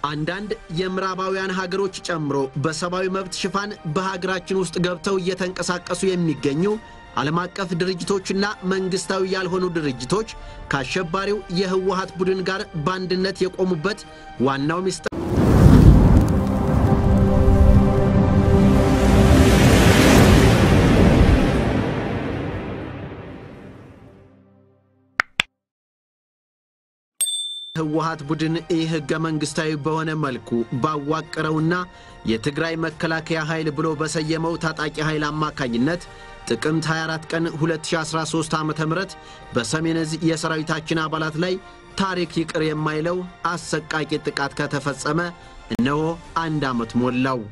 አንዳንድ የምዕራባውያን ሀገሮች ጨምሮ በሰብአዊ መብት ሽፋን በሀገራችን ውስጥ ገብተው እየተንቀሳቀሱ የሚገኙ ዓለም አቀፍ ድርጅቶችና መንግሥታዊ ያልሆኑ ድርጅቶች ከአሸባሪው የህወሀት ቡድን ጋር በአንድነት የቆሙበት ዋናው ሚስጥር ህወሀት ቡድን ይህ ህገ መንግሥታዊ በሆነ መልኩ ባዋቀረውና የትግራይ መከላከያ ኃይል ብሎ በሰየመው ታጣቂ ኃይል አማካኝነት ጥቅምት 24 ቀን 2013 ዓ ም በሰሜን ዕዝ የሰራዊታችን አባላት ላይ ታሪክ ይቅር የማይለው አሰቃቂ ጥቃት ከተፈጸመ እነሆ አንድ ዓመት ሞላው።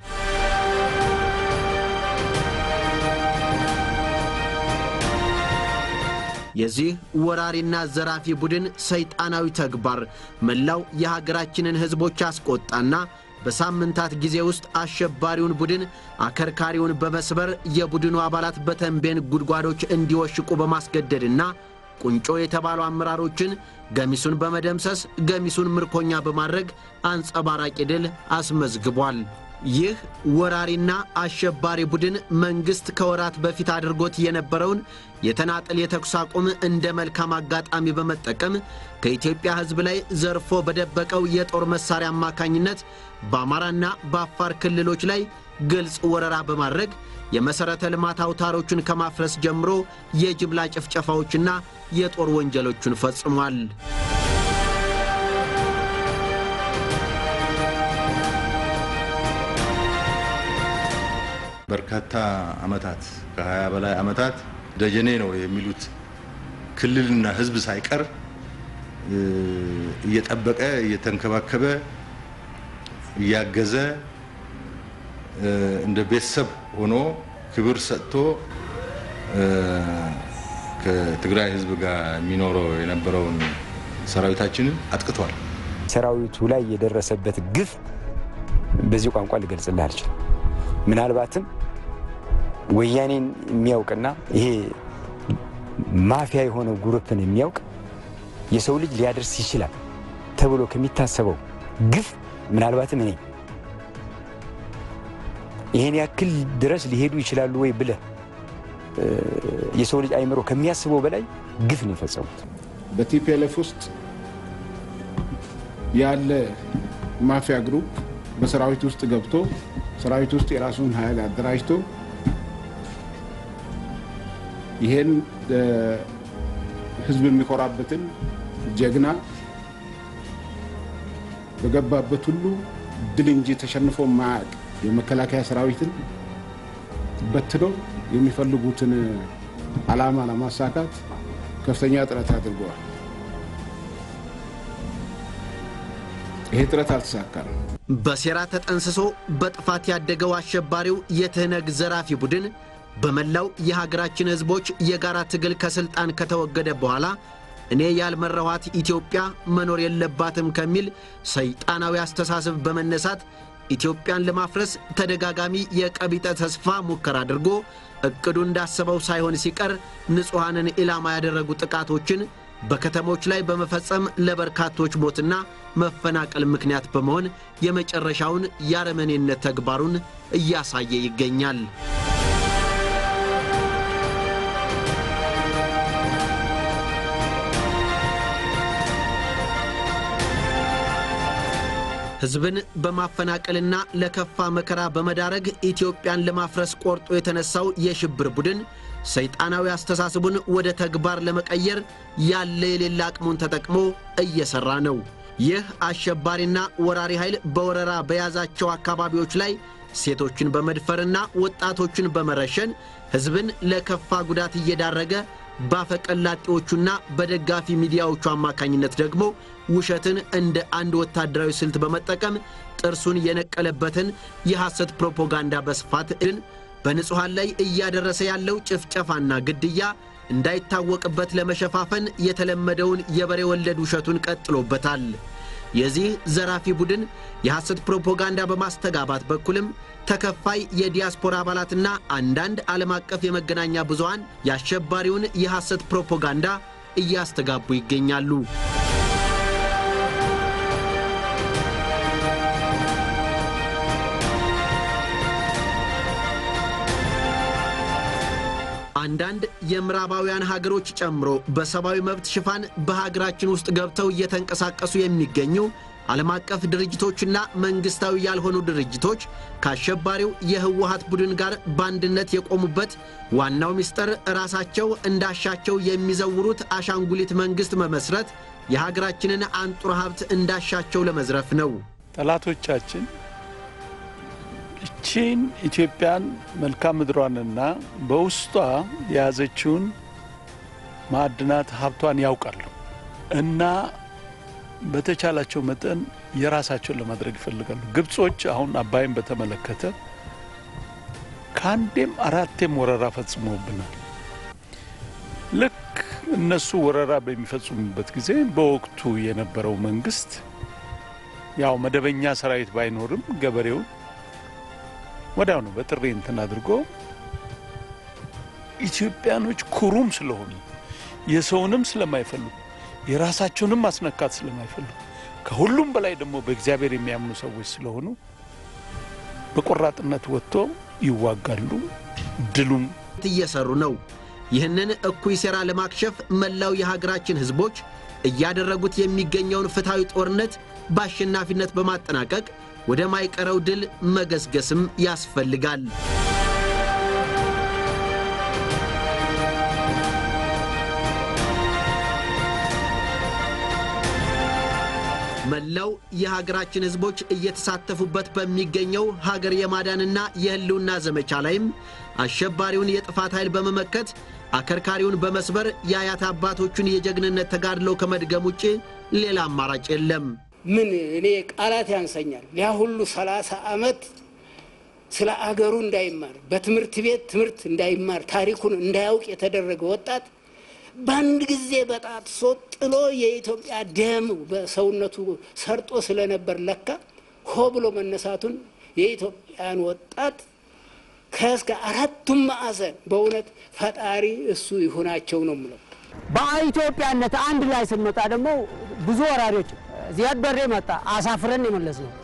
የዚህ ወራሪና ዘራፊ ቡድን ሰይጣናዊ ተግባር መላው የሀገራችንን ሕዝቦች አስቆጣና በሳምንታት ጊዜ ውስጥ አሸባሪውን ቡድን አከርካሪውን በመስበር የቡድኑ አባላት በተንቤን ጉድጓዶች እንዲወሽቁ በማስገደድና ቁንጮ የተባሉ አመራሮችን ገሚሱን በመደምሰስ ገሚሱን ምርኮኛ በማድረግ አንጸባራቂ ድል አስመዝግቧል። ይህ ወራሪና አሸባሪ ቡድን መንግሥት ከወራት በፊት አድርጎት የነበረውን የተናጠል የተኩስ አቁም እንደ መልካም አጋጣሚ በመጠቀም ከኢትዮጵያ ሕዝብ ላይ ዘርፎ በደበቀው የጦር መሣሪያ አማካኝነት በአማራና በአፋር ክልሎች ላይ ግልጽ ወረራ በማድረግ የመሠረተ ልማት አውታሮቹን ከማፍረስ ጀምሮ የጅምላ ጭፍጨፋዎችና የጦር ወንጀሎቹን ፈጽሟል። በርካታ ዓመታት ከ20 በላይ ዓመታት ደጀኔ ነው የሚሉት ክልልና ህዝብ ሳይቀር እየጠበቀ እየተንከባከበ እያገዘ እንደ ቤተሰብ ሆኖ ክብር ሰጥቶ ከትግራይ ህዝብ ጋር የሚኖረው የነበረውን ሰራዊታችንን አጥቅቷል። ሰራዊቱ ላይ የደረሰበት ግፍ በዚህ ቋንቋ ልገልጽልህ አልችልም። ምናልባትም ወያኔን የሚያውቅና ይሄ ማፊያ የሆነ ጉሩፕን የሚያውቅ የሰው ልጅ ሊያደርስ ይችላል ተብሎ ከሚታሰበው ግፍ ምናልባትም እኔ ይሄን ያክል ድረስ ሊሄዱ ይችላሉ ወይ ብለህ የሰው ልጅ አይምሮ ከሚያስበው በላይ ግፍ ነው የፈጸሙት። በቲፒኤልኤፍ ውስጥ ያለ ማፊያ ግሩፕ በሰራዊት ውስጥ ገብቶ ሰራዊት ውስጥ የራሱን ኃይል አደራጅቶ ይሄን ህዝብ የሚኮራበትን ጀግና በገባበት ሁሉ ድል እንጂ ተሸንፎ ማያውቅ የመከላከያ ሰራዊትን በትኖ የሚፈልጉትን ዓላማ ለማሳካት ከፍተኛ ጥረት አድርገዋል። ይሄ ጥረት አልተሳካም። በሴራ ተጠንስሶ በጥፋት ያደገው አሸባሪው የትህነግ ዘራፊ ቡድን በመላው የሀገራችን ሕዝቦች የጋራ ትግል ከሥልጣን ከተወገደ በኋላ እኔ ያልመራኋት ኢትዮጵያ መኖር የለባትም ከሚል ሰይጣናዊ አስተሳሰብ በመነሳት ኢትዮጵያን ለማፍረስ ተደጋጋሚ የቀቢጠ ተስፋ ሙከራ አድርጎ እቅዱ እንዳሰበው ሳይሆን ሲቀር ንጹሐንን ኢላማ ያደረጉ ጥቃቶችን በከተሞች ላይ በመፈጸም ለበርካቶች ሞትና መፈናቀል ምክንያት በመሆን የመጨረሻውን የአረመኔነት ተግባሩን እያሳየ ይገኛል። ሕዝብን በማፈናቀልና ለከፋ መከራ በመዳረግ ኢትዮጵያን ለማፍረስ ቆርጦ የተነሳው የሽብር ቡድን ሰይጣናዊ አስተሳሰቡን ወደ ተግባር ለመቀየር ያለ የሌለ አቅሙን ተጠቅሞ እየሠራ ነው። ይህ አሸባሪና ወራሪ ኃይል በወረራ በያዛቸው አካባቢዎች ላይ ሴቶችን በመድፈርና ወጣቶችን በመረሸን ሕዝብን ለከፋ ጉዳት እየዳረገ ባፈቀላጤዎቹና በደጋፊ ሚዲያዎቹ አማካኝነት ደግሞ ውሸትን እንደ አንድ ወታደራዊ ስልት በመጠቀም ጥርሱን የነቀለበትን የሐሰት ፕሮፓጋንዳ በስፋት ን በንጹሐን ላይ እያደረሰ ያለው ጭፍጨፋና ግድያ እንዳይታወቅበት ለመሸፋፈን የተለመደውን የበሬ ወለድ ውሸቱን ቀጥሎበታል። የዚህ ዘራፊ ቡድን የሐሰት ፕሮፓጋንዳ በማስተጋባት በኩልም ተከፋይ የዲያስፖራ አባላትና አንዳንድ ዓለም አቀፍ የመገናኛ ብዙሃን የአሸባሪውን የሐሰት ፕሮፓጋንዳ እያስተጋቡ ይገኛሉ። አንዳንድ የምዕራባውያን ሀገሮች ጨምሮ በሰብአዊ መብት ሽፋን በሀገራችን ውስጥ ገብተው እየተንቀሳቀሱ የሚገኙ ዓለም አቀፍ ድርጅቶችና መንግሥታዊ ያልሆኑ ድርጅቶች ከአሸባሪው የህወሀት ቡድን ጋር በአንድነት የቆሙበት ዋናው ምስጢር ራሳቸው እንዳሻቸው የሚዘውሩት አሻንጉሊት መንግሥት መመስረት የሀገራችንን አንጡር ሀብት እንዳሻቸው ለመዝረፍ ነው። ጠላቶቻችን እቺን ኢትዮጵያን መልክዓ ምድሯንና በውስጧ የያዘችውን ማዕድናት ሀብቷን ያውቃሉ እና በተቻላቸው መጠን የራሳቸውን ለማድረግ ይፈልጋሉ። ግብጾች አሁን አባይን በተመለከተ ከአንዴም አራቴም ወረራ ፈጽመውብናል። ልክ እነሱ ወረራ በሚፈጽሙበት ጊዜ በወቅቱ የነበረው መንግስት ያው መደበኛ ሰራዊት ባይኖርም ገበሬውን ወዲያው ነው በጥሪ እንትን አድርጎ ኢትዮጵያኖች ኩሩም ስለሆኑ የሰውንም ስለማይፈልጉ የራሳቸውንም ማስነካት ስለማይፈልጉ ከሁሉም በላይ ደግሞ በእግዚአብሔር የሚያምኑ ሰዎች ስለሆኑ በቆራጥነት ወጥቶ ይዋጋሉ። ድሉም እየሰሩ ነው። ይህንን እኩይ ሴራ ለማክሸፍ መላው የሀገራችን ሕዝቦች እያደረጉት የሚገኘውን ፍትሐዊ ጦርነት በአሸናፊነት በማጠናቀቅ ወደ ማይቀረው ድል መገስገስም ያስፈልጋል። መላው የሀገራችን ሕዝቦች እየተሳተፉበት በሚገኘው ሀገር የማዳንና የህልውና ዘመቻ ላይም አሸባሪውን የጥፋት ኃይል በመመከት አከርካሪውን በመስበር የአያት አባቶቹን የጀግንነት ተጋድሎ ከመድገም ውጭ ሌላ አማራጭ የለም። ምን እኔ ቃላት ያንሰኛል። ያ ሁሉ ሰላሳ ዓመት ስለ አገሩ እንዳይማር በትምህርት ቤት ትምህርት እንዳይማር ታሪኩን እንዳያውቅ የተደረገ ወጣት በአንድ ጊዜ በጣጥሶ ጥሎ የኢትዮጵያ ደም በሰውነቱ ሰርጦ ስለነበር ለካ ሆ ብሎ መነሳቱን የኢትዮጵያን ወጣት ከእስከ አራቱም ማዕዘን በእውነት ፈጣሪ እሱ ይሁናቸው ነው የምለው። በኢትዮጵያነት አንድ ላይ ስንመጣ ደግሞ ብዙ ወራሪዎች ዚያድ በሬ መጣ፣ አሳፍረን የመለስ ነው።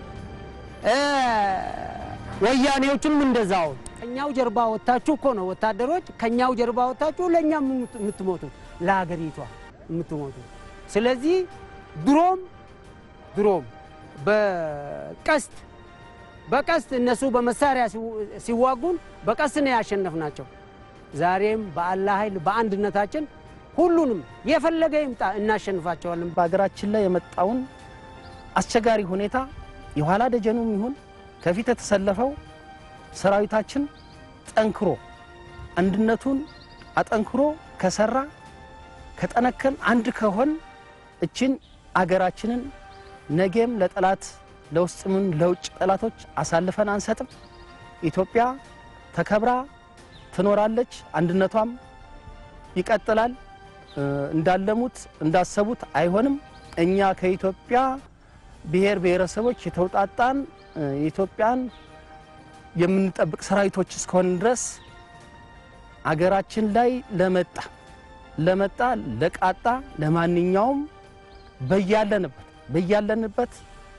ወያኔዎችም እንደዛው ከኛው ጀርባ ወታችሁ እኮ ነው ወታደሮች ከኛው ጀርባ ወታችሁ ለእኛ የምትሞቱት ለሀገሪቷ የምትሞቱት። ስለዚህ ድሮም ድሮም በቀስት በቀስት እነሱ በመሳሪያ ሲዋጉን በቀስት ነው ያሸነፍናቸው። ዛሬም በአላህ ኃይል በአንድነታችን ሁሉንም የፈለገ ይምጣ እናሸንፋቸዋለን። በሀገራችን ላይ የመጣውን አስቸጋሪ ሁኔታ የኋላ ደጀኑም ይሁን ከፊት የተሰለፈው ሰራዊታችን ጠንክሮ አንድነቱን አጠንክሮ ከሰራ ከጠነከን አንድ ከሆን እችን አገራችንን ነገም ለጠላት ለውስጥምን ለውጭ ጠላቶች አሳልፈን አንሰጥም። ኢትዮጵያ ተከብራ ትኖራለች። አንድነቷም ይቀጥላል። እንዳለሙት እንዳሰቡት አይሆንም። እኛ ከኢትዮጵያ ብሔር ብሔረሰቦች የተውጣጣን የኢትዮጵያን የምንጠብቅ ሰራዊቶች እስከሆን ድረስ አገራችን ላይ ለመጣ ለመጣ ለቃጣ ለማንኛውም በያለንበት በያለንበት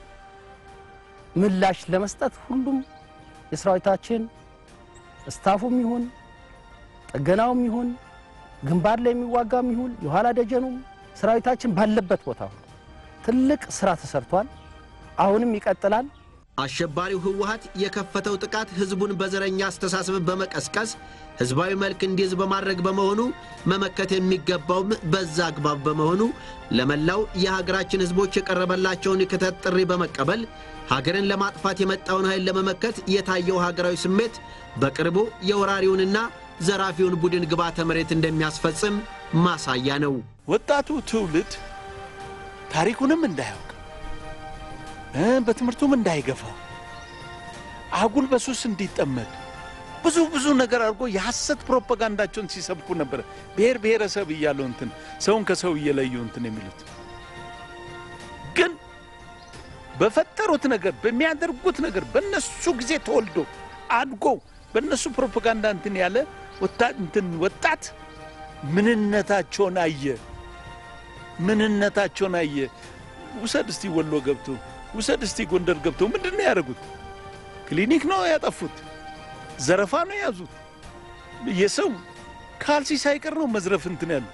ምላሽ ለመስጠት ሁሉም የሰራዊታችን ስታፉም ይሁን ጥገናውም ይሁን ግንባር ላይ የሚዋጋም ይሁን የኋላ ደጀኑም ሰራዊታችን ባለበት ቦታ ሁሉ ትልቅ ስራ ተሰርቷል። አሁንም ይቀጥላል። አሸባሪው ህወሀት የከፈተው ጥቃት ህዝቡን በዘረኛ አስተሳሰብ በመቀስቀስ ህዝባዊ መልክ እንዲይዝ በማድረግ በመሆኑ መመከት የሚገባውም በዛ አግባብ በመሆኑ ለመላው የሀገራችን ህዝቦች የቀረበላቸውን የክተት ጥሪ በመቀበል ሀገርን ለማጥፋት የመጣውን ኃይል ለመመከት የታየው ሀገራዊ ስሜት በቅርቡ የወራሪውንና ዘራፊውን ቡድን ግብዓተ መሬት እንደሚያስፈጽም ማሳያ ነው። ወጣቱ ትውልድ ታሪኩንም እንዳያውቅ በትምህርቱም እንዳይገፋ አጉል በሱስ እንዲጠመድ ብዙ ብዙ ነገር አድርጎ የሐሰት ፕሮፓጋንዳቸውን ሲሰብኩ ነበር። ብሔር ብሔረሰብ እያለው እንትን ሰውን ከሰው እየለዩ እንትን የሚሉት ግን በፈጠሩት ነገር በሚያደርጉት ነገር በነሱ ጊዜ ተወልዶ አድጎ በእነሱ ፕሮፓጋንዳ እንትን ያለ እንትን ወጣት ምንነታቸውን አየ። ምንነታቸውን አየ። ውሰድ እስቲ ወሎ ገብቶ ውሰድ እስቲ ጎንደር ገብቶ ምንድን ነው ያደረጉት? ክሊኒክ ነው ያጠፉት፣ ዘረፋ ነው የያዙት፣ የሰው ካልሲ ሳይቀር ነው መዝረፍ እንትን ያሉ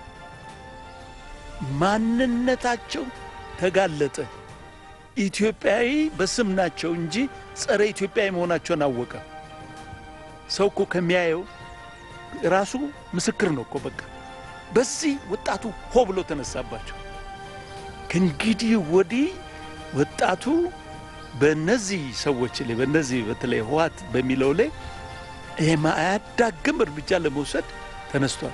ማንነታቸው ተጋለጠ። ኢትዮጵያዊ በስም ናቸው እንጂ ጸረ ኢትዮጵያዊ መሆናቸውን አወቀ። ሰው እኮ ከሚያየው ራሱ ምስክር ነው እኮ በቃ። በዚህ ወጣቱ ሆ ብሎ ተነሳባቸው። ከእንግዲህ ወዲህ ወጣቱ በእነዚህ ሰዎች ላይ በእነዚህ በተለይ ህወሓት በሚለው ላይ የማያዳግም እርምጃ ለመውሰድ ተነስቷል።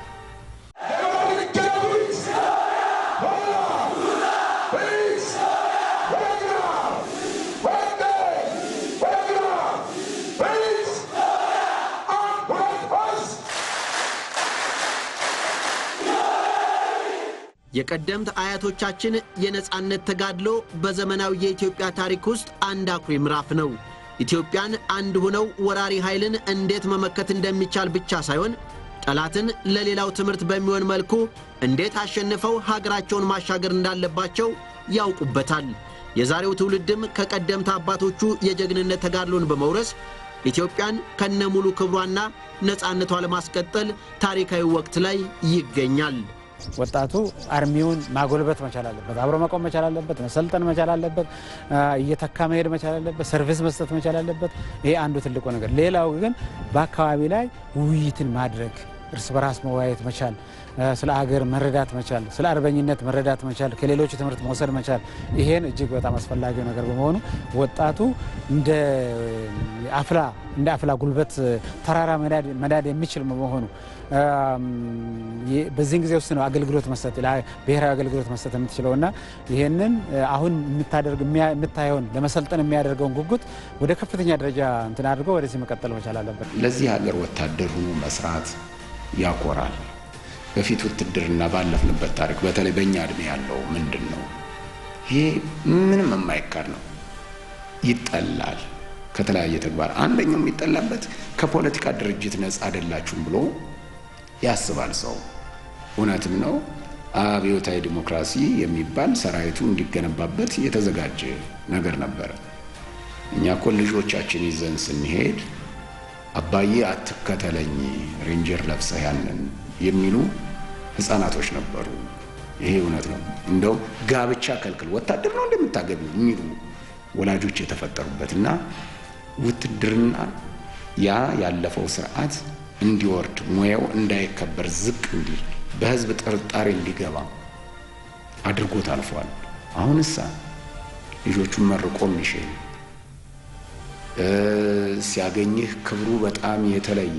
የቀደምት አያቶቻችን የነጻነት ተጋድሎ በዘመናዊ የኢትዮጵያ ታሪክ ውስጥ አንድ አኩሪ ምዕራፍ ነው። ኢትዮጵያን አንድ ሆነው ወራሪ ኃይልን እንዴት መመከት እንደሚቻል ብቻ ሳይሆን ጠላትን ለሌላው ትምህርት በሚሆን መልኩ እንዴት አሸንፈው ሀገራቸውን ማሻገር እንዳለባቸው ያውቁበታል። የዛሬው ትውልድም ከቀደምት አባቶቹ የጀግንነት ተጋድሎን በመውረስ ኢትዮጵያን ከነሙሉ ክብሯና ነጻነቷ ለማስቀጠል ታሪካዊ ወቅት ላይ ይገኛል። ወጣቱ አርሚውን ማጎልበት መቻል አለበት። አብሮ መቆም መቻል አለበት። መሰልጠን መቻል አለበት። እየተካ መሄድ መቻል አለበት። ሰርቪስ መስጠት መቻል አለበት። ይሄ አንዱ ትልቁ ነገር። ሌላው ግን በአካባቢ ላይ ውይይትን ማድረግ፣ እርስ በራስ መወያየት መቻል፣ ስለ አገር መረዳት መቻል፣ ስለ አርበኝነት መረዳት መቻል፣ ከሌሎቹ ትምህርት መውሰድ መቻል፣ ይሄን እጅግ በጣም አስፈላጊው ነገር በመሆኑ ወጣቱ እንደ አፍላ እንደ አፍላ ጉልበት ተራራ መዳድ የሚችል በመሆኑ በዚህን ጊዜ ውስጥ ነው አገልግሎት መስጠት ብሔራዊ አገልግሎት መስጠት የምትችለው እና ይህንን አሁን የምታደርግ የምታየውን ለመሰልጠን የሚያደርገውን ጉጉት ወደ ከፍተኛ ደረጃ እንትን አድርጎ ወደዚህ መቀጠል መቻል አለበት። ለዚህ ሀገር ወታደር ሆኖ መስራት ያኮራል። በፊት ውትድርና ባለፍንበት ታሪክ በተለይ በእኛ እድሜ ያለው ምንድን ነው? ይሄ ምንም የማይካድ ነው። ይጠላል ከተለያየ ተግባር አንደኛው የሚጠላበት ከፖለቲካ ድርጅት ነጻ አይደላችሁም ብሎ ያስባል ሰው። እውነትም ነው። አብዮታዊ ዲሞክራሲ የሚባል ሰራዊቱ እንዲገነባበት የተዘጋጀ ነገር ነበረ። እኛ እኮ ልጆቻችን ይዘን ስንሄድ አባዬ አትከተለኝ ሬንጀር ለብሰህ ያንን የሚሉ ህፃናቶች ነበሩ። ይሄ እውነት ነው። እንደውም ጋብቻ ከልክል ወታደር ነው እንደምታገቢ የሚሉ ወላጆች የተፈጠሩበትና ውትድርና ያ ያለፈው ስርዓት እንዲወርድ ሙያው እንዳይከበር ዝቅ እንዲል በህዝብ ጥርጣሬ እንዲገባ አድርጎት አልፏል። አሁንሳ ልጆቹን መርቆ የሚሽል ሲያገኝህ ክብሩ በጣም የተለየ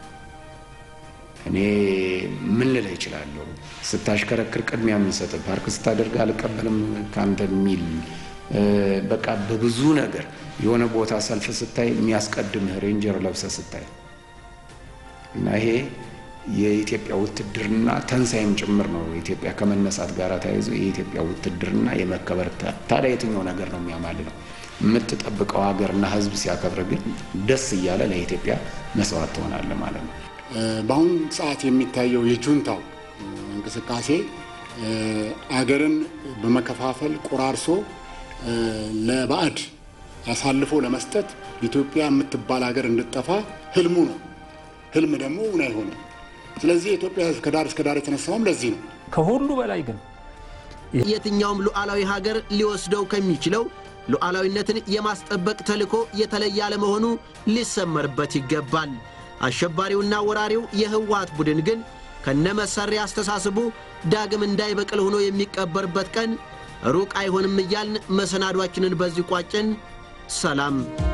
እኔ ምን ልልህ እችላለሁ? ስታሽከረክር ቅድሚያ የሚሰጥ ፓርክ ስታደርግ አልቀበልም ከአንተ የሚል በቃ በብዙ ነገር የሆነ ቦታ ሰልፍ ስታይ የሚያስቀድምህ ሬንጀር ለብሰ ስታይ እና ይሄ የኢትዮጵያ ውትድርና ተንሳይም ጭምር ነው። ኢትዮጵያ ከመነሳት ጋር ተያይዞ የኢትዮጵያ ውትድርና የመከበር ታዲያ የትኛው ነገር ነው የሚያማል ነው? የምትጠብቀው ሀገርና ህዝብ ሲያከብር ግን ደስ እያለ ለኢትዮጵያ መስዋዕት ትሆናለ ማለት ነው። በአሁኑ ሰዓት የሚታየው የጁንታው እንቅስቃሴ አገርን በመከፋፈል ቆራርሶ ለባዕድ አሳልፎ ለመስጠት ኢትዮጵያ የምትባል ሀገር እንድጠፋ ህልሙ ነው። ህልም ደግሞ እውን አይሆንም። ስለዚህ የኢትዮጵያ ህዝብ ከዳር እስከ ዳር የተነሳውም ለዚህ ነው። ከሁሉ በላይ ግን የትኛውም ሉዓላዊ ሀገር ሊወስደው ከሚችለው ሉዓላዊነትን የማስጠበቅ ተልዕኮ የተለየ አለመሆኑ ሊሰመርበት ይገባል። አሸባሪውና ወራሪው የህወሓት ቡድን ግን ከነመሰሪያ አስተሳሰቡ ዳግም እንዳይበቅል ሆኖ የሚቀበርበት ቀን ሩቅ አይሆንም እያልን መሰናዷችንን በዚህ ቋጭን። ሰላም